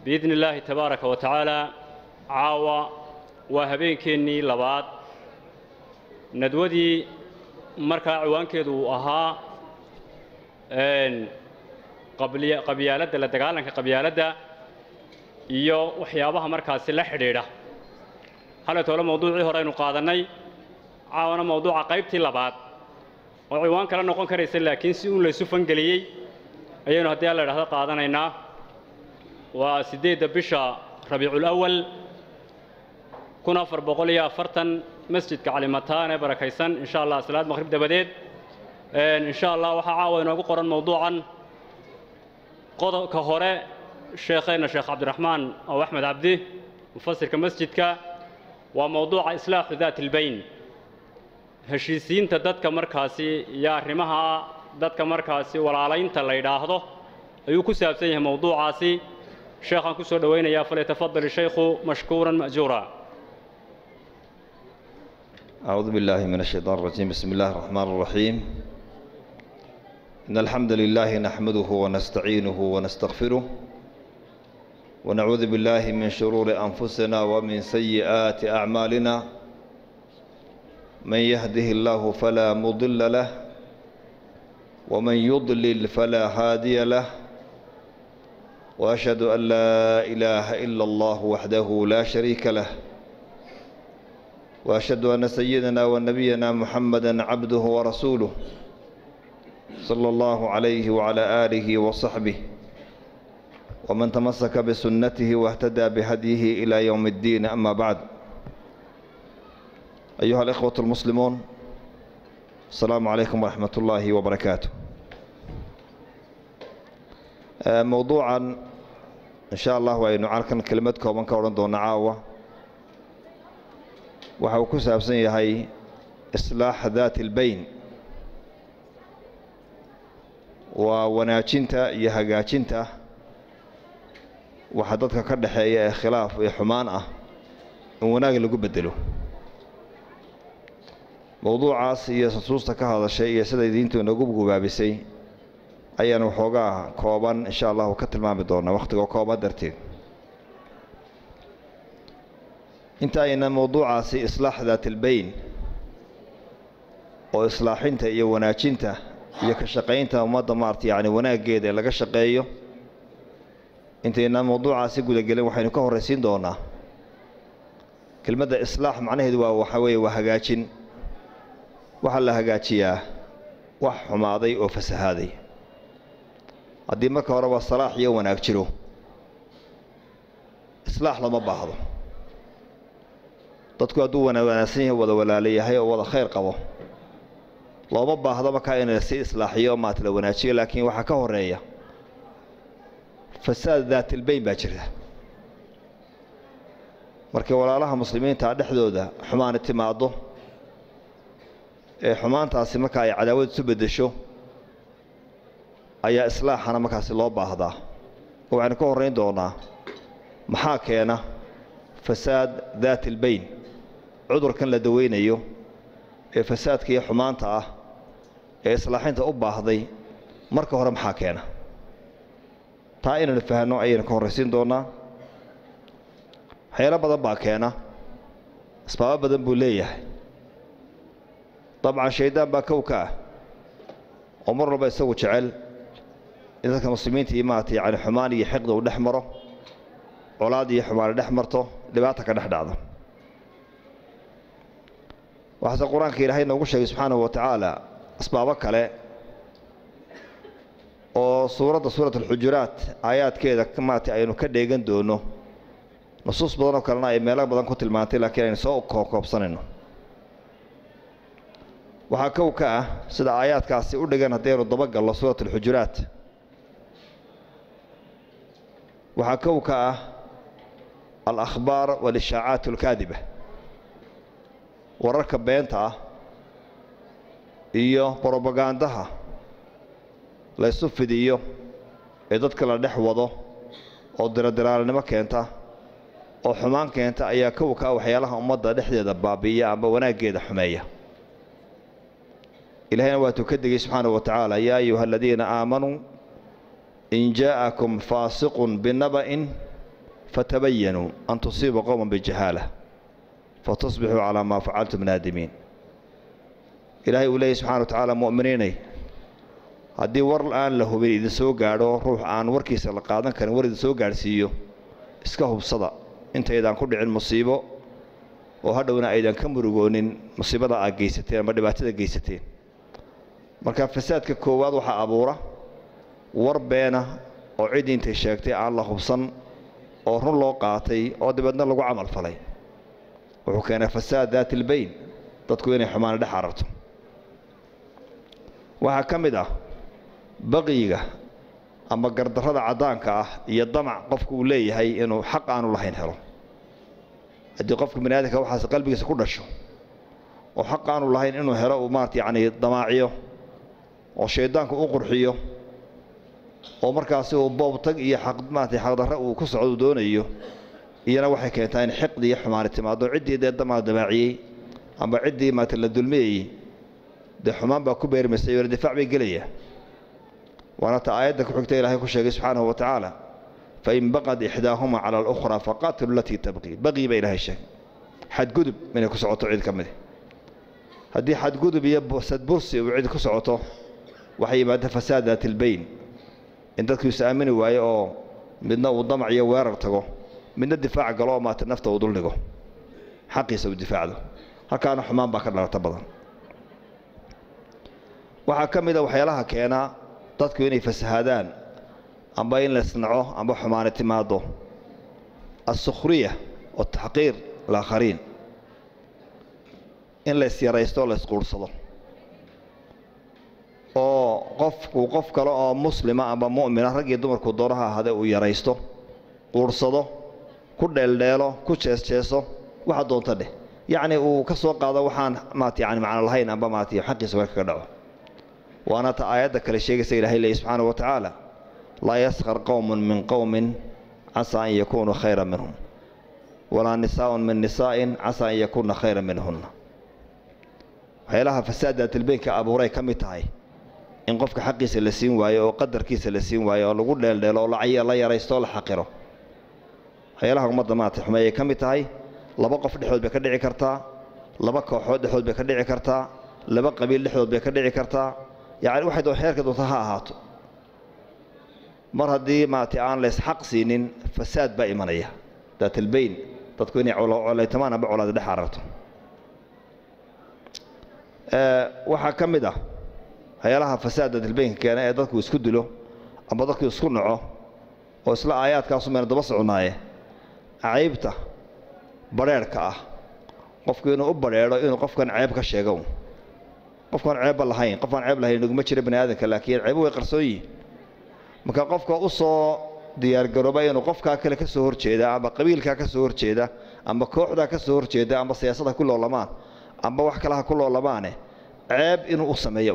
biidni illaahi tabaaraka wa tacaala caawa waa habeenkeennii labaad nadwadii markaa ciwaankeedu uu ahaa qabyaaladda la dagaalanka qabyaaladda iyo waxyaabaha markaasi la xidhiidha halaytoole mawduucii hore aynu qaadannay caawana mawduuca qaybtii labaad oo ciwaan kala noqon karaysa laakiin si uun laysu fangeliyey ayaynu haddii alla idhahdo qaadanaynaa waa siddeedda bisha rabiiculawal kun afar boqol iyo afartan masjidka calimataan ee barakaysan insha allah salaad maqhrib dabadeed insha allah waxaa caawa inoogu qoran mawduucan qodobka hore sheekheenna sheekh cabdiraxmaan oo axmed cabdi mufasirka masjidka waa mawduuca islaaxu daat ilbayn heshiisiinta dadka markaasi iyo arrimaha dadka markaasi walaalaynta la yidhaahdo ayuu ku saabsan yahay mawduucaasi sheekhaan ku soo dhowaynayaa falyatafadal shaykhu mashkuuran ma'juura أعوذ بالله من الشيطان الرجيم بسم الله الرحمن الرحيم إن الحمد لله نحمده ونستعينه ونستغفره ونعوذ بالله من شرور أنفسنا ومن سيئات أعمالنا من يهده الله فلا مضل له ومن يضلل فلا هادي له وأشهد أن لا إله إلا الله وحده لا شريك له وأشهد أن سيدنا ونبينا محمدا عبده ورسوله صلى الله عليه وعلى آله وصحبه ومن تمسك بسنته واهتدى بهديه إلى يوم الدين أما بعد أيها الإخوة المسلمون السلام عليكم ورحمة الله وبركاته موضوعا إن شاء الله وأن عالكن كلمتكم من كورن دون عاوة waxa uu ku saabsan yahay islaaxa daati ilbayn waa wanaajinta iyo hagaajinta waxa dadka ka dhexeeya ee khilaaf iyo xumaan ah in wanaag lagu bedelo mowduucaas iyo nusuusta ka hadashay iyo siday diintu inagu gubaabisay ayaan waxoogaa kooban insha allahu ka tilmaami doonaa wakhtigoo kooban darteed inta ayna mowduucaasi islaax daatilbayn oo islaaxinta iyo wanaajinta iyo ka shaqaynta ummadda maarata yacni wanaaggeeda ee laga shaqeeyo intayna mowduucaasi gudagelin waxaynu ka horraysiin doonaa kelmadda islaax macnaheedu waa waxaa weeye waa hagaajin waxaa la hagaajiyaa wax xumaaday oo fasahaaday haddii marka horeba salaax iyo wanaag jiro islaax lama baahdo dadku hadduu wanaagsan yahay wada walaala yahay oo wada khayr qabo looma baahdo markaa in la sii islaaxiyo o maata la wanaajiyo laakiin waxaa ka horeeya fasaad daatilbayn baa jirta markii walaalaha muslimiinta dhexdooda xumaani timaaddo ee xumaantaasi markaa ay cadaawad isu beddesho ayaa islaaxana markaasi loo baahdaa oo waxaynu ka horrayn doonaa maxaa keena fasaad daati ilbayn cudurkan la daweynayo ee fasaadka iyo xumaanta ah ee islaaxinta u baahday marka hore maxaa keena taa inaynu fahanno ayaynu ka horraysiin doonaa waxyaalo badan baa keena asbaabo badan buu leeyahay dabcan shayddaan baa kow ka ah oo mar walba isagu jecel in dadka muslimiinta iyo maarata yacni xumaan iyo xiqda uu dhex maro colaad iyo xumaani dhex marto dhibaata ka dhex dhacdo waxaase qur-aanka ilaahay noogu sheegay subxaanahu wa tacaala asbaabo kale oo suuradda suurat alxujuraat aayaadkeeda maarata aynu ka dheegan doono nusuus badan oo kalena ay meelo badan ku tilmaantay laakiin aynu soo koobkoobsanayno waxaa kow ka ah sida aayaadkaasi u dhigan haddaynu dabagalno suurat alxujuraat waxaa kow ka ah alakhbaar walishaacaat alkaadiba wararka beenta ah iyo brobagandaha laysu fidiyo ee dadka la dhex wado oo diradilaalnimo keenta oo xumaan keenta ayaa kow ka ah waxyaalaha ummadda dhexdeeda baabi'iya amba wanaaggeeda xumeeya ilahayna waatuu ka degay subxaanahu wa tacaala yaa ayuha aladiina aamanuu in jaa'akum faasiqun binaba'in fatabayanuu an tusiibuu qowman bijahaala fatusbixuu calaa maa facaltum naadimiin ilaahay uu leeyay subxana wa tacaala mu'miniinay haddii war aan la hubin idin soo gaadho ruux aan warkiisa la qaadan karin war idin soo gaadhsiiyo iska hubsada intaydaan ku dhicin musiibo oo hadhowna aydan ka murugoonin musiibada aad geysateen ama dhibaatada geysateen marka fasaadka koowaad waxaa abuura war beena oo ciddii intay sheegtay aan la hubsan oo run loo qaatay oo dabeedna lagu camal falay wuxuu keenay fasaad daati ilbayn dadku inay xumaana dhex ararto waxaa ka mid ah baqiyiga ama gardarrada caddaanka ah iyo damac qofku uu leeyahay inuu xaq aanu lahayn helo haddii qofka bani aadamka waxaas qalbigiisa ku dhasho oo xaq aanu lahayn inuu helo uu maarata yacni damaaciyo oo shayddaanku u qurxiyo oo markaasi uu boobtag iyo xaq maarata xaqdarre uu ku socdo uu doonayo iyana waxay keentaa in xiqdi iyo xumaani timaado ciddii dee damaa damaaciyey amba ciddii maarata la dulmiyayey dee xumaan baa ku beermaysa iyo difaac bay gelaya waana ta aayadda ku xigta ilaahay ku sheegay subxaanahu wa tacaala fain baqad ixdaahuma cala alukhraa faqaatilu alatii tabqii baqii baa ilaahay sheegay xadgudub inay ku socoto cid ka midi haddii xadgudub iyo sadbursi uu cid ku socoto waxay yimaada fasaad daati ilbayn in dadku is aamini waayo oo midna uu damac iyo weerar tago midna difaac galo oo maata nafta uu duldhigo xaqiisa uu difaacdo halkaana xumaan baa ka dhalata badan waxaa ka mida waxyaalaha keena dadku inay fasahaadaan amba in la isnaco amba xumaani timaado alsukhriya wataxqiir alaakhariin in la isyaraysto oo la isquurhsado oo qofku qof kale oo muslima amba mu'mina rag iyo dumarku doonaha ahade uu yaraysto quurhsado ku dheeldheelo ku jeesjeeso waxa doonta dheh yacni uu ka soo qaado waxaan maat yani macno lahayn amba maat xaqiisa weer kaga dhaco waana ta aayadda kale sheegaysa ilahay leeyahy subxaana wa tacaala laa yaskar qowmun min qowmin casaa an yakunuu khayra minhum walaa nisaaun min nisaa'in casaa an yakunna khayra minhunna waxyaalaha fasaadaatilbeynka abuuray ka mid tahay in qofka xaqiisa la siin waayo oo qadarkiisa la siin waayo oo lagu dheeldheelo oo la yaraysto oo la xaqiro waxyaalaha ummadda maarata xumeeyay ka mid tahay laba qof dhexdood bay ka dhici kartaa laba kooxood dhexdood bay ka dhici kartaa laba qabiil dhexdood bay ka dhici kartaa yacni waxay doon xeerka doonta ha ahaato mar haddii maarata aan la isxaq siinin fasaad baa imanaya daatilbayn dadku inay colaytamaan amba colaada dhex ararto waxaa ka mid ah waxyaalaha fasaad daatilbaynka keena ee dadku isku dilo amba dadku isku naco oo isla aayaadkaasu mayna daba soconaaye caybta badrheerhka ah qofku inuu u badrheedho inuu qofkan ceeb ka sheego qofkaan ceebba lahayn qofaan ceeb lahayn naguma jira bani aadamka laakiin ceebu way qarsoon yihin marka qofka u soo diyaargarooba inuu qofkaa kale ka soo horjeeda amba qabiilkaa ka soo horjeeda amba kooxdaa ka soo horjeeda amba siyaasada ku loolamaan amba wax kale ha ku loolamaane ceeb inuu u sameeyo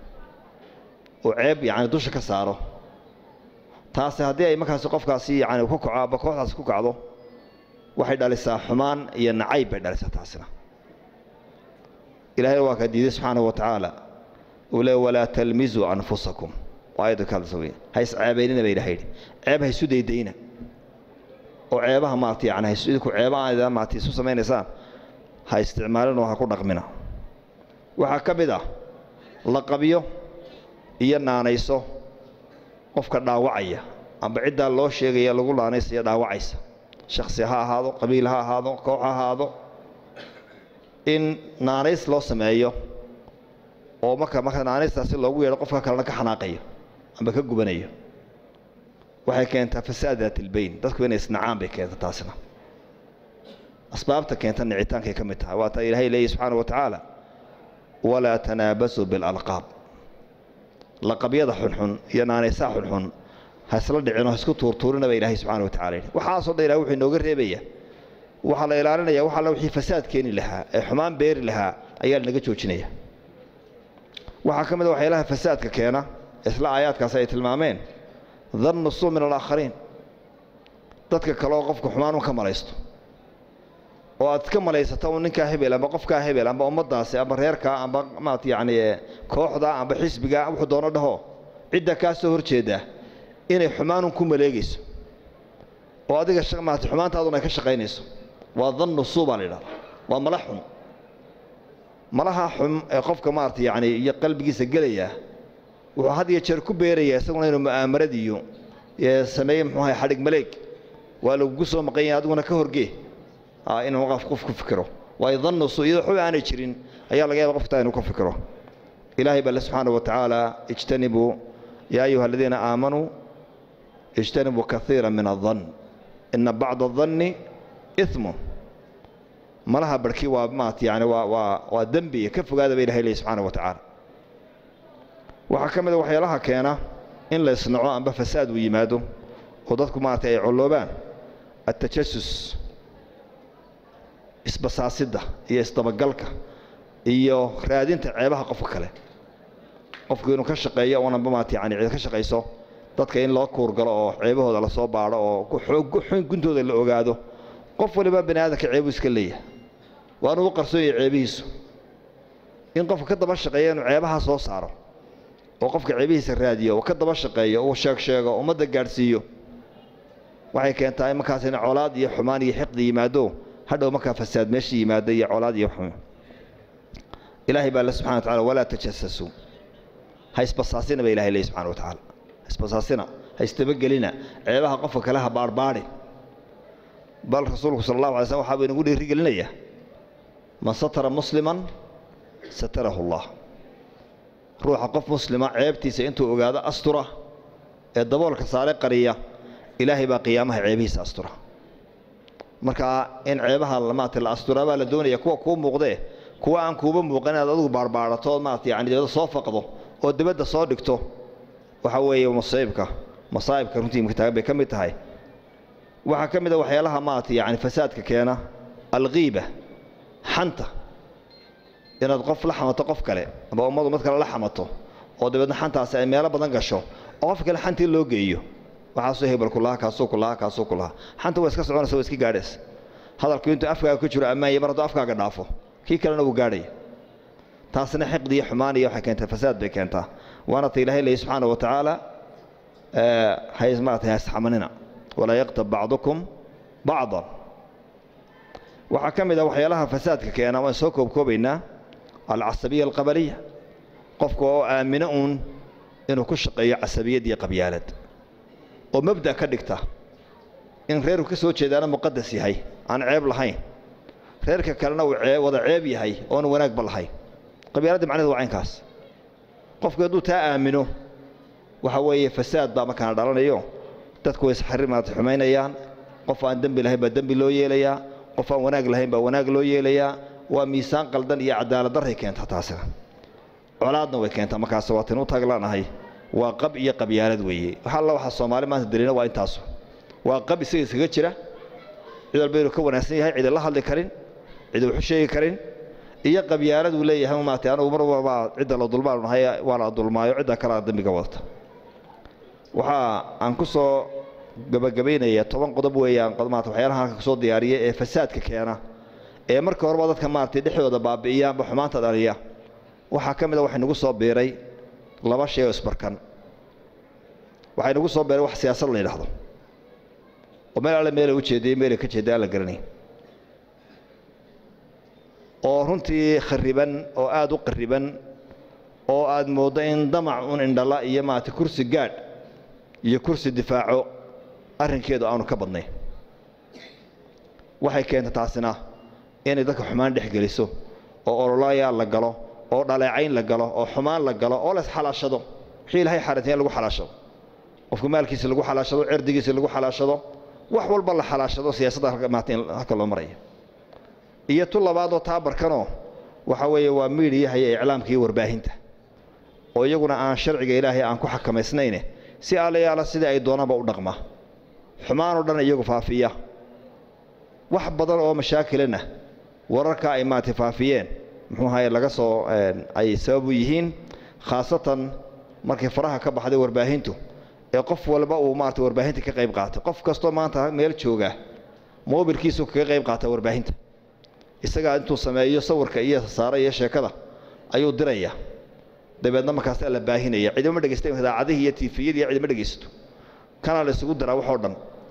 uu ceeb yacni dusha ka saaro taasi haddii ay markaasi qofkaasi yacni ku kaco amba kooxdaasi ku kacdo waxay dhalisaa xumaan iyo nacayb bay dhalisaa taasina ilahayna waa kaa diiday subxaanahu wa tacaala uu le walaa talmizuu anfusakum aayadda ka hadlaysa wey ha isceebaynina ba ilahay yidhi ceeb ha isu daydayna oo ceebaha maarata yani ha idinku ceeba aada maarata isu samaynaysaan ha isticmaalinoo ha ku dhaqmina waxaa ka mid ah laqabyo iyo naanayso qofka dhaawacaya amba ciddaa loo sheegaya lagu naanaysaya dhaawacaysa shaksi ha ahaado qabiil ha ahaado koox ha ahaado in naanays loo sameeyo oo marka marka naanaystaasi loogu yeedho qofka kalena ka xanaaqayo amba ka gubanayo waxay keentaa fasaad daatilbayn dadku inay isnacaan bay keenta taasina asbaabta keenta nicitaankay ka mid tahay waa taa ilaahay leeyahy subxaana wa tacaala walaa tanaabasuu bilalqaab laqabyada xunxun iyo naanaysaha xunxun ha isla dhicinoo ha isku tuurtuurina ba ilaahay subxana wa tacala yidhi waxaasoo dhan ilahay wuxuu inooga reebaya waxaa la ilaalinaya wax alla wixii fasaad keeni lahaa ee xumaan beeri lahaa ayaa lanaga joojinaya waxaa ka mid a waxyaalaha fasaadka keena isla aayaadkaasi ay tilmaameen dannu suu min alaakhariin dadka kale oo qofka xumaan un ka malaysto oo aad ka malaysato un ninkaa hebel amba qofkaa hebel amba ummaddaasi amba reerkaa amba maat yacni kooxda amba xisbiga wuxuu doono dhaho cidda kaa soo horjeeda inay xumaanun ku maleegayso oo adiga maarata xumaantaaduna ay ka shaqaynayso waa dannu suu baa la yidhahda waa mala xun malaha xun ee qofka maarata yacni iyo qalbigiisa gelaya wuxuu had iyo jeer ku beerayaa isaguna inuu mu'aamarad iyo sameeye muxuu ahay xadhig maleeg waa lagugu soo maqan yahay adiguna ka horgee inuu qof qof ku fikiro waayo dannu suu iyadoo xub aanay jirin ayaa laga yaaba qoftaa inuu ka fikiro ilaahay baa le subxaana wa tacaala ijtanibuu yaa ayuha aladiina aamanuu ijtanibuu kaiira min adan ina bacda adanni imun malaha barhkii waa maat yani waa waa waa dembi ka fogaada ba ilahay leey subxaana wa tacaala waxaa ka mid a waxyaalaha keena in la isnaco amba fasaad uu yimaado oo dadku maarata ay colloobaan atajasus isbasaasidda iyo isdabagalka iyo raadinta ceebaha qofka kale qofku inuu ka shaqeeyo unanba maata yani cid ka shaqayso dadka in loo kuurgalo oo ceebahooda lasoo baadho oo xoog guntooda la ogaado qof waliba bani aadamka ceebuu iska leeyahay waanu u qarsoon yahay ceebihiisu in qofka ka daba shaqeeya inuu ceebaha soo saaro oo qofka ceebihiisa raadiyo oo ka daba shaqeeyo uu sheeg sheego ummadda gaadhsiiyo waxay keentaa in markaas in colaad iyo xumaan iyo xiqdi yimaado hadhow markaa fasaad meesha yimaado iyo colaad iyo xumaan ilaahay baa le subxana wa tacala walaa tajasasuu ha isbasaasina ba ilahay leey subxana wa tacaala ha isbasaasina ha isdabagelina ceebaha qofka kale ha baarhbaadhi bal rasuulku sala allahu alay slm waxaa buu inagu dhiirigelinayaa man satara musliman satarahu allah ruuxa qof muslima ceebtiisa intuu ogaado astura ee daboolka saare qariya ilaahay baa qiyaamaha ceebihiisa astura markaa in ceebaha maarata la asturaa baa la doonaya kuwa kuu muuqdee kuwa aan kuuba muuqan inaad adigu baarbaadhato ood maarata yani dibadda soo faqdo oo dibadda soo dhigto waxa weeye masaa'ibka masaa'ibka runtii imka taagan bay ka mid tahay waxaa ka mid a waxyaalaha maarata yani fasaadka keena alghiiba xanta inaad qof la xamato qof kale aba ummadu mid kale la xamato oo dabeedna xantaasi ay meelo badan gasho oo qof kale xantii loo geeyo waxaasuu hebel kulaha kaasuu kulaha kaasuu kulaha xanta waa iska soconaysa waa iska gaadhaysa hadalku intuu afkaaga ku jiro ammaanya mar hadduu afkaaga dhaafo kii kalena wuu gaadhaya taasna xiqdi iyo xumaan iyo waxay keentaa fasaad bay keentaa waana ta ilaahay leeyahy subxaana wa tacaala hay maarata hasxamanina walaa yaqtab bacdukum bacdan waxaa ka mid ah waxyaalaha fasaadka keena waan soo koobkoobaynaa alcasabiya alqabaliya qofka oo aamino uun inuu ku shaqeeyo casabiyad iyo qabyaalad oo mabda ka dhigta in reerku ka soo jeedaana muqadas yahay aan ceeb lahayn reerka kalena uu wada ceeb yahay oona wanaagba lahayn qabyaaladda macnehedu waa caynkaas qofku hadduu taa aamino waxa weeye fasaad baa markaana dhalanayo dadku way isxarimaad xumaynayaan qof aan dembi lahayn baa dembi loo yeelayaa qof aan wanaag lahayn baa wanaag loo yeelayaa waa miisaan qaldan iyo cadaalad darray keenta taasina colaadna way keentaa markaas waatin u taaglaanahay waa qab iyo qabyaalad weeye wax alla waxaa soomaali maanta daliina waa intaasu waa qab isaga iskaga jira cid walba inuu ka wanaagsan yahay cidi la hadli karin cidi waxu sheegi karin iyo qabyaalad uu leeyahay maarata anugu mar walba cidda la dulmaanu nahay waa la dulmaayo cidda kalea dembiga wadata waxaa aan ku soo gabagabaynaya toban qodob weeyaan maarata waxyaalaha halka kusoo diyaariyay ee fasaadka keena ee marka horeba dadka maaragtay dhexdooda baabi'iyaanba xumaanta dhaliya waxaa ka mid a waxay nagu soo biiray laba shay oo isbarkan waxay nagu soo biiray wax siyaasad la yidhaahdo oo meel alle meelay u jeediyey meelay ka jeeda aan la garanay oo runtii khariban oo aada u qariban oo aad mooddo in damac un indhala iyo maarata kursi gaadh iyo kursi difaaco arrinkeedu aanu ka badnayn waxay keenta taasina inay dadka xumaan dhex geliso oo ololayaal la galo oo dhaleecayn la galo oo xumaan la galo oo la isxalaashado wixii ilahay xaarantay in lagu xalaashado qofka maalkiisa lagu xalaashado cirdigiisa lagu xalaashado wax walba la xalaashado siyaasadda halka loo maraya iyo tu labaadoo taabarkanoo waxa weeye waa miidhiyaha iyo iclaamka iyo warbaahinta oo iyaguna aan sharciga ilaahay aan ku xakamaysnayne si allayaala sidai ay doonaanba u dhaqma xumaanoo dhan iyagu faafiya wax badan oo mashaakilana wararka ay maarata faafiyeen muxuu ahaye laga soo ay sabab u yihiin khaasatan markay faraha ka baxday warbaahintu ee qof walba uu maarata warbaahinta ka qayb qaatay qof kastoo maanta meel jooga mobilkiisu kaga qayb qaata warbaahinta isagaa intuu sameeyo sawirka iyo saara iyo sheekada ayuu diraya dabeedna markaasaa la baahinaya cidima dhegeysta idaacadihii iyo tiifiyadii cidima dhegeysato kana la isugu diraa waxoo dhan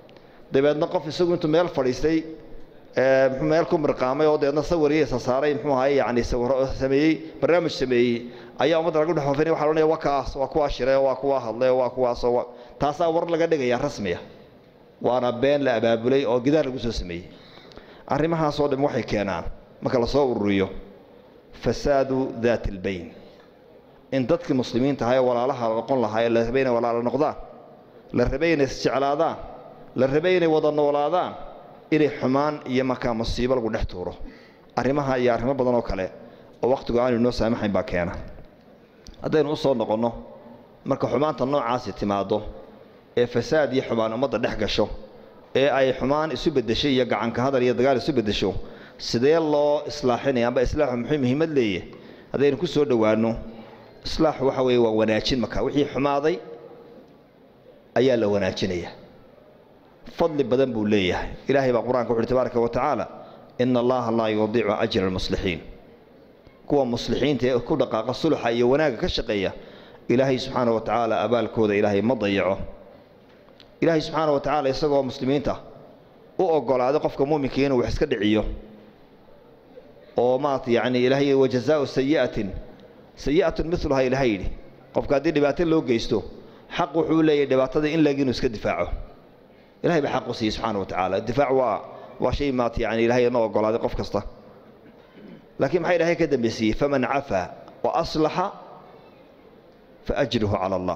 dabeedna qof isagu intuu meel fadhiistay muxuu meel ku mirqaamay oo dabeedna sawiriisa saaray muxuu ahaye yacni sawiro sameeyey barnaamij sameeyey ayaa ummadda lagu dhex faafinaya waxa la odhanaya waa kaas waa kuwaa shiree waa kuwaa hadlay waa kuwaasoo taasaa war laga dhigaya rasmiya waana been la abaabulay oo gidaar lagu soo sameeyey arrimahaasoo dham waxay keenaan marka lasoo ururiyo fasaadu daat albayn in dadkii muslimiinta ahaa ee walaalaha noqon lahaa ee la rabay inay walaalo noqdaan la rabay inay isjeclaadaan la rabay inay wada noolaadaan inay xumaan iyo markaa musiibo lagu dhex tuuro arrimaha iyo arrimo badan oo kale oo wakhtigu aanu inoo saamaxayn baa keena haddaynu u soo noqonno marka xumaanta noocaasi timaaddo ee fasaad iyo xumaan ummadda dhex gasho ee ay xumaan isu beddeshay iyo gacanka hadal iyo dagaal isu beddesho sidee loo islaaxinaya amba islaaxu muxuu muhiimad leeyahy haddaynu ku soo dhowaanno islaaxu waxa weeye waa wanaajin marka wixii xumaaday ayaa la wanaajinaya fadli badan buu leeyahay ilaahay baa qur-aanka wuxu uhi tabaaraka wa tacaala ina allaha laa yudiicu ajra almuslixiin kuwa muslixiinta ee ku dhaqaaqa suluxa iyo wanaagga ka shaqeeya ilaahay subxaana wa tacaala abaalkooda ilaahay ma dayaco ilaahay subxaana wa tacaala isagoo muslimiinta u ogolaaday qofka muuminka inuu wax iska dhiciyo oo maarata yacni ilaahay wajazaau sayi'atin sayi'atun miluhaa ilahay yidhi qofka haddii dhibaato loo geysto xaq wuxuu leeyahay dhibaatada in lag inuu iska difaaco ilahay baa xaq u siiyey subxaana wa tacaala difaac waa waa shay maata yani ilahay ma ogolaaday qof kasta laakiin maxaa ilahay ka dambaysiiyey faman cafaa wa aslaxa fa ajruhu cala allah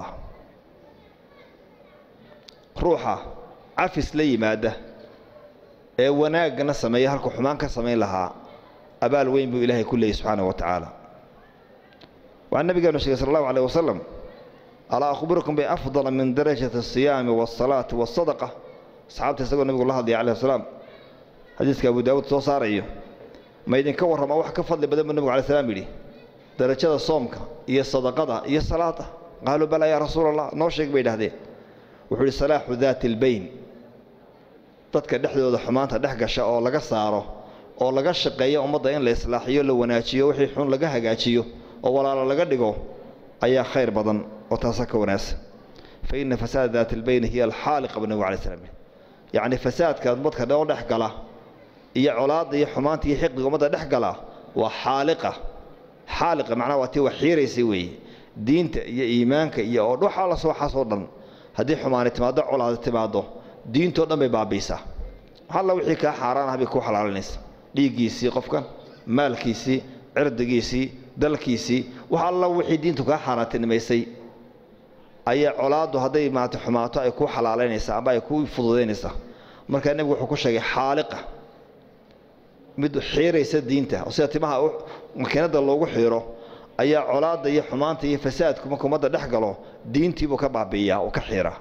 ruuxa cafis la yimaada ee wanaagana sameeya halkuu xumaan ka samayn lahaa abaal weyn buu ilaahay ku leeyay subxaana wa tacaala waxaa nabigeenu sheegay sal allahu aleyh wasalam alaa akhbirukum biafdala min darajati asiyaami waasalaati waasadaqa asxaabta isagoo nabigu la hadlaya calayh salaam xadiiska abu daawuud soo saarayo ma idinka warrama wax ka fadli badan buu nabigu alay slam yidhi darajada soomka iyo sadaqada iyo salaada qaaluu balaa yaa rasuula allah noo sheeg bay idhahdeen wuxuu yidhi salaaxu daati albayn dadka dhexdooda xumaanta dhex gasha oo laga saaro oo laga shaqeeyo ummadda in la islaaxiyo la wanaajiyo wixii xun laga hagaajiyo oo walaalo laga dhigo ayaa khayr badan oo taasa ka wanaagsan fa ina fasaada daati albayni hiya alxaaliqa bu nabigu alay slam yacni fasaadka ummadka dhoo dhex gala iyo colaadda iyo xumaanta iyo xiqdiga ummadda dhex gala waa xaaliqa xaaliqa macnaha waa tii wax xiiraysay weeye diinta iyo iimaanka iyo oo waxaa la soo xasoo dhan haddii xumaani timaaddo colaadi timaaddo diintoo dhan bay baabiisaa alla wixii kaa xaaraan ah bay kuu xalaalinaysa dhiiggiisii qofkan maalkiisii cirdigiisii dalkiisii wax alla wixii diintu kaa xaaraantinimaysay ayaa colaaddu hadday maata xumaato ay kuu xalaalaynaysaa amba ay kuu fududaynaysaa markaa nebigu wuxuu ku sheegay xaaliqa mid xiiraysa diinta oo sida timaha makiinadda loogu xiiro ayaa colaadda iyo xumaanta iyo fasaadku marka ummadda dhex galo diintiibuu ka baabi'iyaa oo ka xiiraa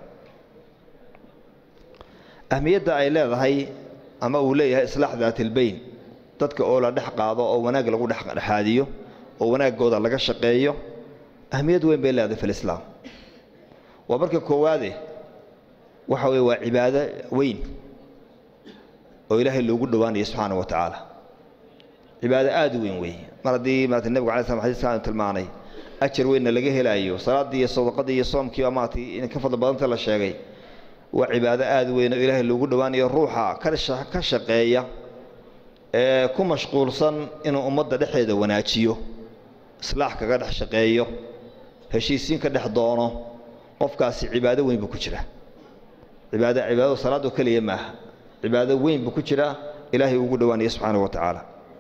ahmiyadda ay leedahay ama uu leeyahay islaax daatilbayn dadka oo la dhex qaado oo wanaag lagu dhexdhexaadiyo oo wanaaggooda laga shaqeeyo ahmiyad weyn bay leedahay fi lislaam waa marka koowaade waxa weye waa cibaado weyn oo ilaahay loogu dhowaanayo subxaana wa tacaala cibaado aada u weyn weeye mar haddii maarata nebigu alay slam xadiiska aanu tilmaanay ajar weynna laga helaayo salaaddii iyo sadaqadii iyo soomkii maarata in ka fadli badanta la sheegay waa cibaado aada weyn oo ilaahay loogu dhowaanayo ruuxa ka shaqeeya ee ku mashquulsan inuu ummadda dhexeeda wanaajiyo islaax kaga dhex shaqeeyo heshiisiin ka dhex doono qofkaasi cibaado weyn buu ku jira cibaado cibaadadu salaadoo keliya maaha cibaado weyn buu ku jiraa ilaahay ugu dhowaanaya subxaana wa tacaala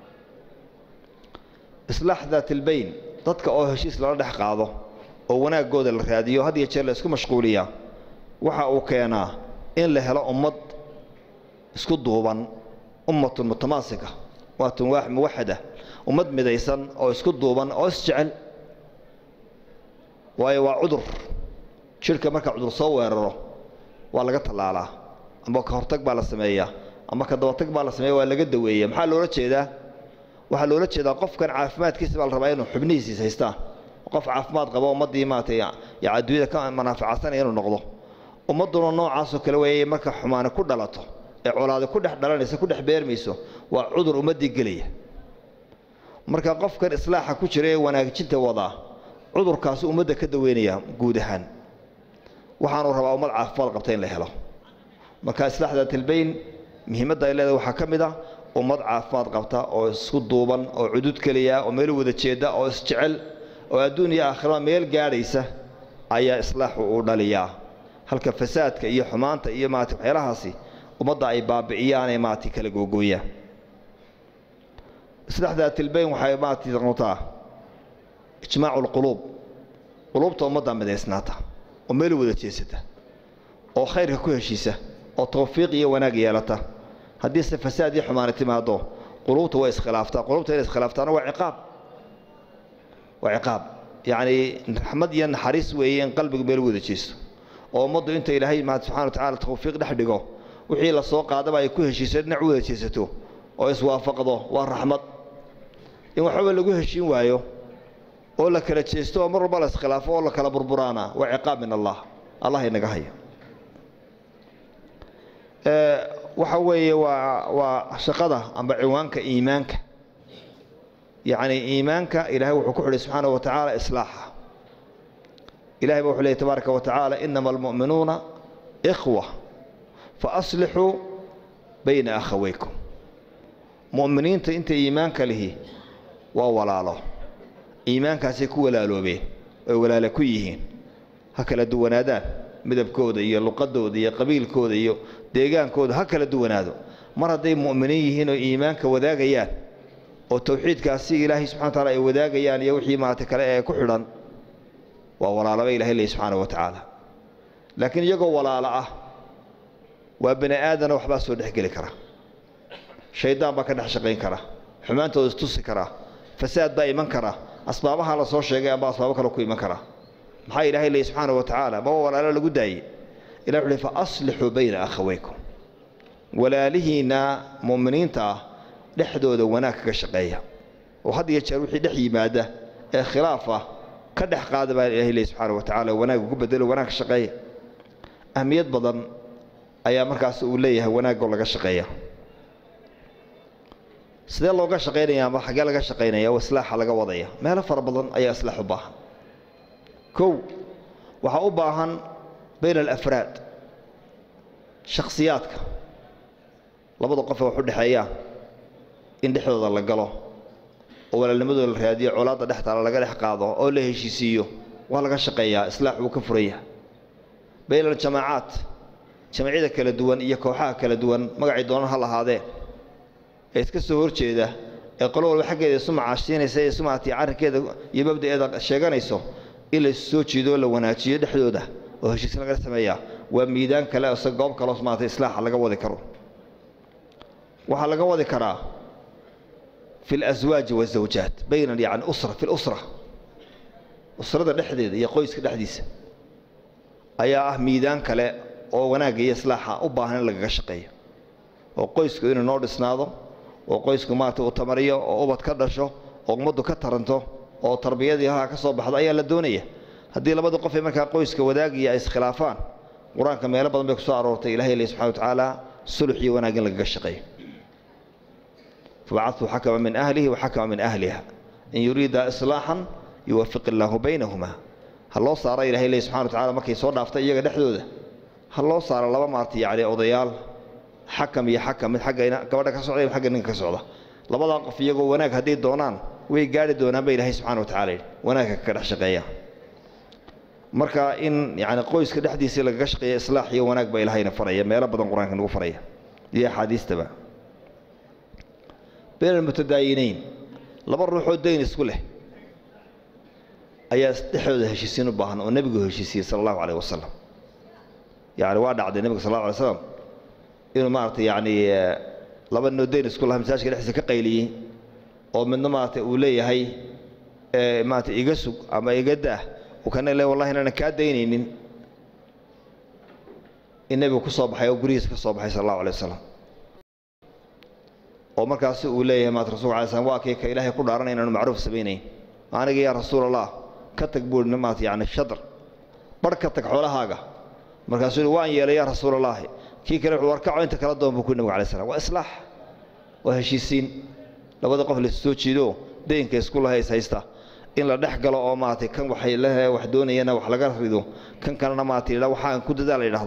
islaax daatilbayn dadka oo heshiis lala dhex qaado oo wanaaggooda la raadiyo had iyo jeer la isku mashquuliyaa waxa uu keenaa in la helo ummad isku duuban ummatun mutamaasika waatun muwaxada ummad midaysan oo isku duuban oo isjecel waayo waa cudur jidhka marka cudur soo weeraro waa laga tallaalaa ama ka hortag baa la sameeyaa ama ka dabatag baa la sameeya waa laga daweeya maxaa loola jeedaa waxaa loola jeedaa qofkan caafimaadkiisa baa la rabaa inuu xubnihiisiis haystaan qof caafimaad qabo ummaddii maaragtay ya adduunyada ka manaaficadsanaya inuu noqdo ummadduna noocaasoo kale weeye marka xumaani ku dhalato ee colaadi ku dhex dhalanaysa ku dhex beermayso waa cudur ummaddii gelaya marka qofkan islaaxa ku jira ee wanaajinta wadaa cudurkaasi ummadda ka daweynaya guud ahaan waxaanu rabaa ummad caafimaad qabta in la helo marka islaax daatilbayn muhiimadda ay leedahay waxaa ka mid ah ummad caafimaad qabta oo isku duuban oo cudud keliya oo meel wada jeeda oo isjecel oo adduun iyo aakhirada meel gaadhaysa ayaa islaaxu uu dhaliyaa halka fasaadka iyo xumaanta iyo maarata waxyaalahaasi ummadda ay baabi'iyaanee maarata kala googooyaan islaax daatilbayn waxay maarata noqotaa ijmaacu lquluub quluubta ummadda midaysnaata oo meel wada jeesata oo khayrka ku heshiisa oo tawfiiq iyo wanaag yeelata haddiise fasaad iyo xumaani timaado quluubta way iskhilaaftaa quluubta inay iskhilaaftaana waa ciqaab waa ciqaab yacni raxmad iyo naxariis weeye in qalbigu meel wada jeesto oo ummaddu inta ilaahay maad subxana wa tacaala tawfiiq dhex dhigo wixii la soo qaadaba ay ku heshiiso dhinac u wada jeesato oo iswaafaqdo waa raxmad in waxbaba lagu heshiin waayo oo la kala jeesto oo mar walba la iskhilaafo oo la kala burburaana waa ciqaab min allah allah inaga haya waxa weeye waa waa shaqada amba ciwaanka iimaanka yacni iimaanka ilaahay wuxuu ku xidhay subxaanahu wa tacaala islaaxa ilahay ba wuxuu leeyay tabaaraka wa tacaala inama almu'minuuna ikhwa faaslixuu bayna akhawaykum mu'miniinta inta iimaanka lihi waa walaalo iimaankaasay ku walaaloobeen oy walaalo ku yihiin ha kala duwanaadaan midabkooda iyo luqadooda iyo qabiilkooda iyo deegaankooda ha kala duwanaado mar hadday mu'miniin yihiin oo iimaanka wadaagayaan oo tawxiidkaasi ilaahay subxana wataala ay wadaagayaan iyo wixii maarata kale ee ku xidhan waa walaalaba ilahay leey subxaana wa tacaala laakiin iyagoo walaalo ah waa bani aadana waxbaa soo dhexgeli kara shaydaan baa ka dhex shaqayn kara xumaantooda istusi kara fasaad baa iman kara asbaabaha la soo sheegay amba asbaabo kale ku iman kara maxaa ilaahay leey subxaana wa tacaala maba walaalo lagu daayey ilah wuxu uhi fa aslixuu bayna akhawaykum walaalihiinna mu'miniinta ah dhexdooda wanaag kaga shaqeeya oo had iyo jeer wixii dhex yimaada ee khilaaf ah ka dhex qaada baa ilahay leey subxaana wa tacaala wanaag ugu bedelo wanaag ka shaqeeya ahmiyad badan ayaa markaas uu leeyahay wanaagoo laga shaqeeya sidee looga shaqaynaya ama xaggee laga shaqaynaya oo islaaxa laga wadaya meelo fara badan ayaa islaax u baahan kow waxaa u baahan bayna alafraad shakhsiyaadka labada qof ee wax u dhexeeyaan in dhexdooda la galo oo walaalnimadooda la raadiyo colaadda dhex taala laga dhex qaado oo la heshiisiiyo waa laga shaqeeyaa islaax wuu ka furaya bayna aljamaacaat jamacyada kala duwan iyo kooxaha kala duwan magacay doonan ha lahaadeen ee iska soo horjeeda ee qolo walba xaggeeda isu macaashiinaysa ee isu maartay arrinkeeda iyo mabda'eeda sheeganayso in la soo jiidoo la wanaajiyo dhexdooda oo heshiis laga sameeyaa waa miidaan kale ise goob kaleos maartay islaaxa laga wadi karo waxaa laga wadi karaa fi اlaswaaji waالzawjaat bayna yani usra fi lusra usrada dhexdeeda iyo qoyska dhexdiisa ayaa ah miidaan kale oo wanaagga iyo islaaxa u baahan in lagaga shaqeeyo oo qoysku inuu noo dhisnaado oo qoysku maarata uu tamariyo oo ubad ka dhasho oo ummaddu ka taranto oo tarbiyadii halkaa ka soo baxdo ayaa la doonaya haddii labada qof ee markaa qoyska wadaagaya ay iskhilaafaan qur-aanka meelo badan bay ku soo aroortay ilahay le subxana wa tacaala sulux iyo wanaag in lagaga shaqeeyo fabacaduu xakama min ahlihi waxakama min ahliha in yuriida islaaxan yuwafiq illaahu baynahuma ha loo saaro ilahay le subxana wa tacala markay soo dhaaftay iyaga dhexdooda ha loo saaro laba maarta yacni odayaal xakam iyo xakam mid xagga gabadha ka socda iyo xagga ninka ka socda labadaa qof iyagoo wanaag hadday doonaan way gaari doonaan ba ilahay subxana wa tacala yidhi wanaagka kaga dhex shaqeeya marka in yani qoyska dhexdiisii lagaga shaqeeya islaax iyo wanaag baa ilahayna faraya meelo badan qur-aanka nagu faraya iyo axaadiistaba bayna almutadaayinayn laba ruuxoo dayn isku leh ayaa dhexdooda heshiisiin u baahan oo nebigu heshiisiyey sala allahu calayh wasalam yani waa dhacday nebiga sal alla alay slam inuu maaragtay yacni laba ninoo dayn isku laha masaajka dhexdiisa ka qayliyey oo midna maaragtay uu leeyahay maaragtay iga sug ama iga daah uu kana le wallahi inaanan kaa daynaynin in nebigu ku soo baxay oo gurihiisa ka soo baxay sala allahu alay wasalam oo markaasi uu leeyahay maat rasulka alay slam waa kii ka ilaahay ku dhaaranay inaanu macruuf samaynayn aniga yaa rasuul allah ka tag buuri maat yani shadr barh ka tag xoolahaaga markaasuu yihi waan yeelay yaa rasuul allaahi kii kale wuxuu warkaco inta kala doon buu ku nabig alay slam waa islaax waa heshiisiin labada qof la soo jiido daynka isku lahays haysta in la dhex galo oo maaragtay kan waxay le wax doonayana wax laga rido kan kalena maaragtay waxaan ku dadaal la yidhaahdo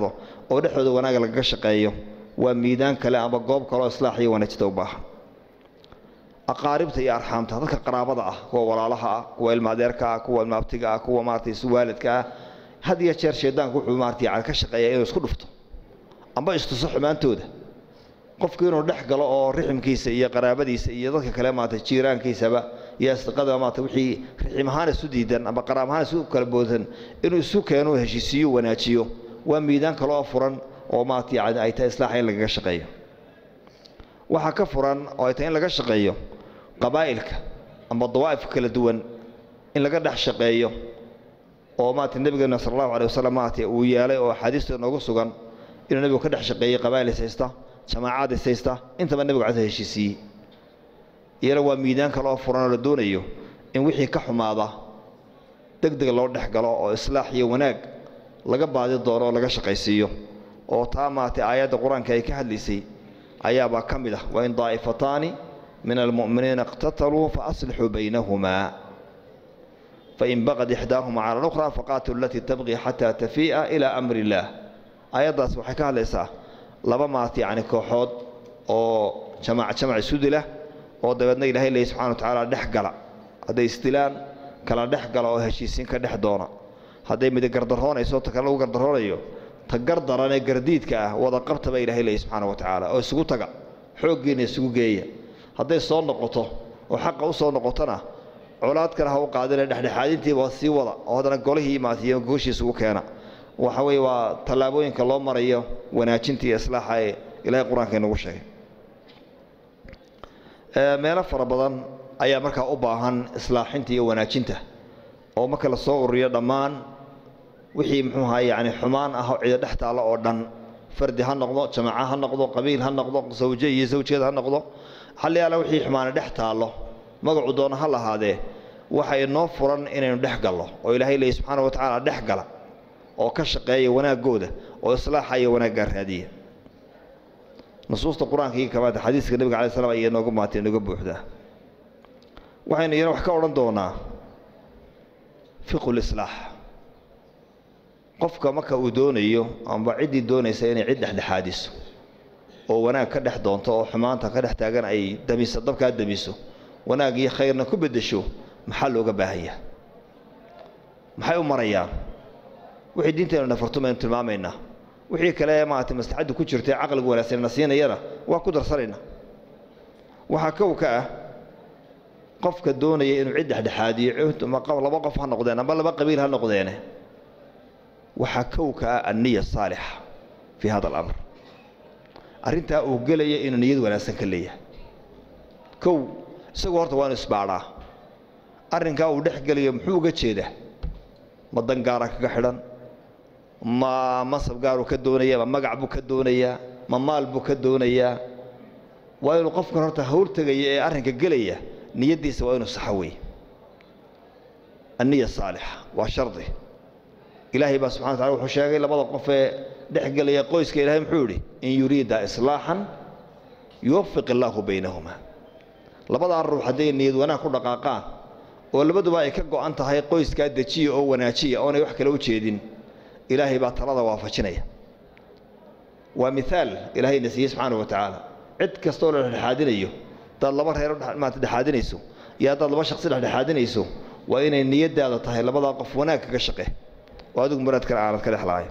oo dhexdooda wanaaga lagaga shaqeeyo waa miidaan kale ama goob kaleoo islaax iyo wanaajida u baahan aqaaribta iyo arxaamta dadka qaraabada ah kuwa walaalaha ah kuwa ilmaadeerka ah kuwa ilmaabtiga ah kuwa maaragtay iswaalidka ah had iyo jeer shaydaanku wuxuu maaragtay yani ka shaqeeyaa inuu isku dhufto amba istuso xumaantooda qofku inuu dhex galo oo riximkiisa iyo qaraabadiisa iyo dadka kale maaragtay jiiraankiisaba iyo asdiqada maaragtay wixii rixim ahaan isu diidan ama qaraab ahaan isu kala boodan inuu isu keeno heshiisiyo wanaajiyo waa miidaan kale oo furan oo maaragtay yani ay tahay islaaxa in lagaga shaqeeyo waxaa ka furan oo ay tahay in laga shaqeeyo qabaa'ilka ama dawaa'ifka kala duwan in laga dhex shaqeeyo oo maaragtay nebigeena sala allahu alay wasalam maaragtay uu yeelay oo axaadiista noogu sugan inuu nebigu ka dhex shaqeeyey qabaa'il is haysta jamaacaad is haysta intaba nebigu casa heshiisiiyey iyana waa miidaan kale oo furan oo la doonayo in wixii ka xumaada deg deg loo dhex galo oo islaax iyo wanaag laga baadi doono oo laga shaqaysiiyo oo taa maaragtay aayadda qur-aanka ay ka hadlaysay ayaabaa ka mid ah waa in daa'ifataani min almu'miniina iqtataluu faaslixuu baynahumaa fain baqad ixdaahuma cala alukhra faqaatilu alatii tabqii xataa tafii'a ilaa amri illaah aayaddaas waxay ka hadlaysaa laba maaragtay yacni kooxood oo jamac jamac isu dila oo dabeedna ilaahay leeyahy subxana wa tacaala dhex gala hadday isdilaan kala dhex gala oo heshiisiin ka dhex doona hadday midi gardaroonayso ta kale lagu gardaroonayo ta gardaran ee gardiidka ah wada qabta baa ilahay leeyahy subxaana wa tacaala oo isugu taga xooggiina isugu geeya hadday soo noqoto oo xaqa u soo noqotona colaad kale ha u qaadina dhexdhexaadintiiba sii wada oo haddana golihii maatiyo gooshiisa ugu keena waxa weeye waa tallaabooyinka loo marayo wanaajinta iyo islaaxa ee ilahay qur-aanka inagu sheegay meelo fara badan ayaa markaa u baahan islaaxinta iyo wanaajinta oo marka la soo ururiyo dhammaan wixii muxuu ahaa yacni xumaan ah oo cida dhex taalla oo dhan fardi ha noqdo jamaaca ha noqdo qabiil ha noqdo sawje iyo sawjeed ha noqdo xalliyaala wixii xumaana dhex taallo magacu doona ha lahaadee waxa inoo furan inaynu dhex gallo oo ilaahay leeyahy subxaana wa tacaala dhex gala oo ka shaqeeya wanaaggooda oo islaaxa iyo wanaaggaa raadiya nusuusta qur-aanka iyo kamaata xadiiska nebiga alai slam ayaa nooga maatay nooga buuxdaa waxaynu iyana wax ka odhan doonaa fiqu lislaax qofka marka uu doonayo amba ciddii doonaysa inay cid dhexdhexaadiso oo wanaag ka dhex doonto oo xumaanta ka dhex taagan ay damiso dabkaa damiso wanaag iyo khayrna ku beddesho maxaa looga baahanyaa maxay u marayaan wixii diintaynu nafartum aynu tilmaamaynaa wixii kale maaragtay maslaxaddu ku jirta ee caqliga wanaagsan na siinayana waa ku darsanaynaa waxaa kow ka ah qofka doonaya inuu cid dhexdhexaadiyo laba qof ha noqdeen amba laba qabiil ha noqdeene waxaa kow ka ah anniya saalixa fii hada alamr arrintaa uu gelaya inuu niyad wanaagsan ka leeyahay kow isagoo horta waa inu isbaadhaa arrinkaa uu dhex gelayo muxuu uga jeedaa ma dan gaara kaga xidhan ma masab gaaruu ka doonaya ma magac buu ka doonayaa ma maal buu ka doonayaa waa inuu qofkan horta hawl tegaya ee arrinka gelaya niyaddiisa waa inuu saxo wey anniya saalixa waa shardi ilaahay baa subxana wataala wuxuu sheegay labada qof ee dhex gelaya qoyska ilahay muxuu yidhi in yuriida islaaxan yuwafiq illaahu baynahuma labadaa ruux hadday niyad wanaag ku dhaqaaqaan oo labaduba ay ka go'an tahay qoyskaa dejiya oo wanaajiya oonay wax kale u jeedin ilaahay baa talada waafajinaya waa miaal ilaahayna siiyey subxaana wa tacaala cid kastooo la dhexdhexaadinayo haddaad laba reer maanta dhexaadinayso iyo haddaad laba shaqsi dhexdhexaadinayso waa inay niyaddaada tahay labadaa qof wanaag kaga shaqe oo adigu muraad kale aanad ka dhexlahayn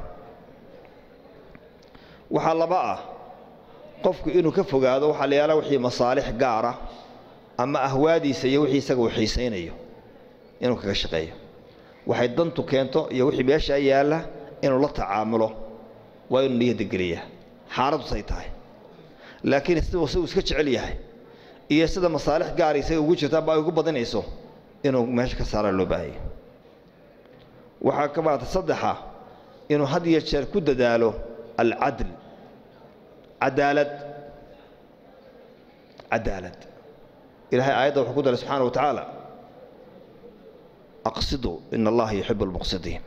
waxaa laba ah qofku inuu ka fogaado waxaa la yaala wixii masaalix gaara ama ahwaadiisa iyo wixii isaga uu xiisaynayo inuu kaga shaqeeyo waxay dantu keento iyo wixii meeshaa yaalla inuu la tacaamulo waa inuu niyadda geliyaa xaaladusay tahay laakiin siduu siuu iska jecel yahay iyo sida masaalix gaara isaga ugu jirta amba ay ugu badinayso inuu meesha ka saaraa loo baahaya waxaa ka maata saddexa inuu had iyo jeer ku dadaalo alcadl cadaalad cadaalad ilahay aayadda wuxuu ku daray subxaana wa tacaala aqsiduu ina allaha yuxibu almuqsidiin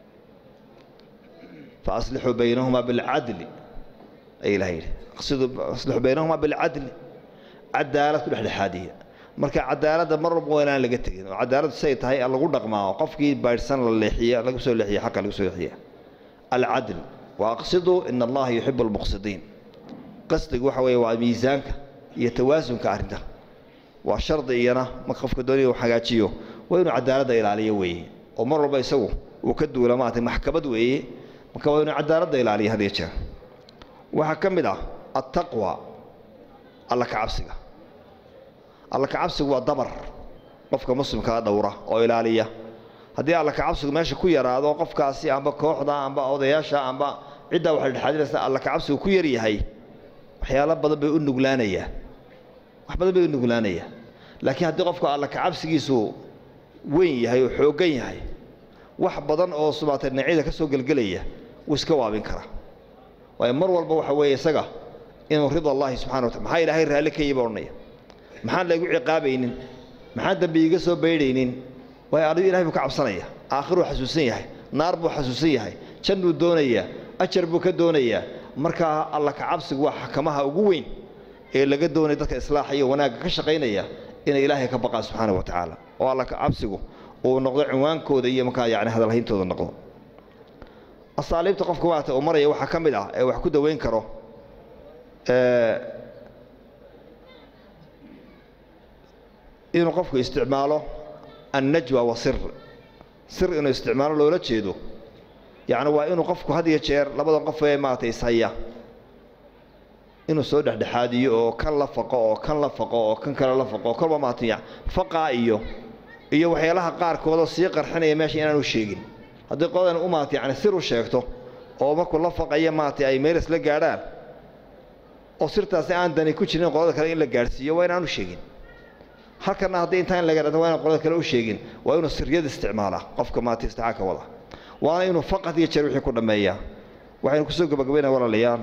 faaslixuu baynahuma bilcadli ay ilahay yidhi aqsiduu aslixuu baynahuma bilcadli cadaalad ku dhexdhexaadiya marka cadaaladda mar walba waa inaan laga tegin oo cadaaladdu siay tahay lagu dhaqmaa qofkii baydhsan la leexiya lagu soo leexiya xaqa lagu soo leexiya alcadl wa aqsiduu ina allaha yuxibu almuqsidiin qasdigu waxa weeye waa miisaanka iyo tawaasunka arrinta waa shardi iyana marka qofka doonaya uu hagaajiyo waa inuu cadaaladda ilaaliyo weeye oo mar walba isagu uu ka duula maaragtay maxkamad weeye marka waa inuu cadaaladda ilaaliyo had iyo jeer waxaa ka mid ah attaqwa alla ka cabsiga alla ka cabsigu waa dabar qofka muslimkaa dhowra oo ilaaliya haddii alla ka cabsigu meesha ku yaraado qofkaasi amba kooxda amba odayaasha amba ciddaa waxa dhexaadinaysa alla ka cabsigu ku yaryahay waxyaalo badan bay u nuglaanayaa wax badan bay u nuglaanayaa laakiin haddii qofka alla ka cabsigiisu weyn yahay oo xooggan yahay wax badan oo subaatay dhinacyada ka soo gelgelaya wuu iska waabin karaa waayo mar walba waxa weeye isaga inuu rida allahi subxana watala maxaa ilaahay raalli ka yiba odhanaya maxaan laygu ciqaabaynin maxaan dambi iiga soo baydhaynin waayo adigu ilahay buu ka cabsanaya aakhiruu xasuusan yahay naar buu xasuusan yahay jannuu doonayaa ajar buu ka doonayaa markaa alla ka cabsigu waa xakamaha ugu weyn ee laga doonaya dadka islaaxa iyo wanaagga ka shaqaynaya inay ilaahay ka baqaan subxaana wa tacaala oo alla ka cabsigu uu noqdo cinwaankooda iyo markaa yani hadalhayntooda noqdo asaaliibta qofka maarata uu maraya waxaa ka mid ah ee wax ku daweyn karo inuu qofku isticmaalo annajwa wa sir sir inuu isticmaalo loola jeedo yacni waa inuu qofku had iyo jeer labadan qof ee maaragtay ishaya inuu soo dhexdhexaadiyo oo kan la faqo oo kan la faqo oo kan kale la faqo kolba maaragtay faqaa iyo iyo waxyaalaha qaarkoodoo sii qarxinaya meesha inaanu sheegin haddii qoladan u maarata yani sir u sheegto oo markuu la faqaya maaragtay ay meel isla gaadhaan oo sirtaasi aan dani ku jirin qolada kale in la gaadhsiiyo waa inaanu sheegin halkana haddii intaa in laga dhado waa inaan qolada kale u sheegin waa inuu siryada isticmaalaa qofka maarata istixaaka wada waana inuu faqad iyo jeer wixii ku dhammeeyaa waxaynu kusoo gabagabaynaa walaalayaal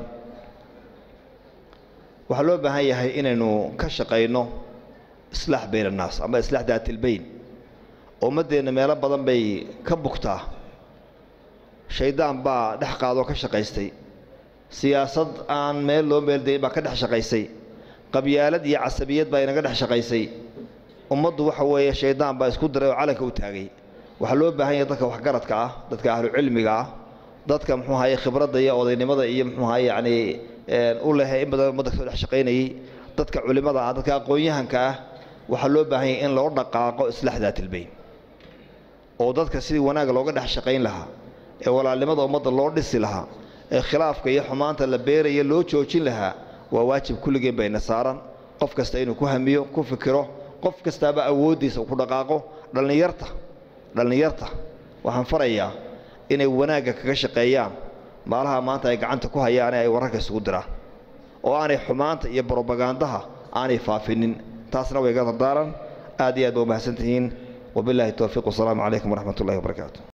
waxaa loo baahan yahay inaynu ka shaqayno islaax bayn annaas ama islaax daatilbayn ummaddeenna meelo badan bay ka bugtaa shaydaan baa dhex qaadoo ka shaqaystay siyaasad aan meel loo meeldayn baa ka dhex shaqaysay qabyaalad iyo casabiyad baa inaga dhex shaqaysay ummaddu waxa weeye shaydaan baa isku diray oo calanka u taagay waxaa loo baahan yahay dadka waxgaradka ah dadka ahlucilmiga ah dadka muxuu ahaye khibradda iyo odaynimada iyo muxuu ahaye yacni u lehe in badan ummadda kasoo dhex shaqaynayay dadka culimmada ah dadka aqoon-yahanka ah waxaa loo baahan yahay in loo dhaqaaqo islaax daatilbayn oo dadka sidii wanaagga looga dhex shaqayn lahaa ee walaalnimada ummadda loo dhisi lahaa ee khilaafka iyo xumaanta la beeraya loo joojin lahaa waa waajib kulligeen bayna saaran qof kasta inuu ku hamiyo ku fikiro qof kastaaba awooddiisa ku dhaqaaqo dhallinyarta dhallinyarta waxaan farayaa inay wanaagga kaga shaqeeyaan maalaha maanta ay gacanta ku hayaane ay wararka isugu diraan oo aanay xumaanta iyo brobagandaha aanay faafinin taasna way ga dardaaran aad iyo aad ba umahadsan tihiin wabillahi towfiiq wasalaamu calaykum waraxmat ullahi wabarakaatu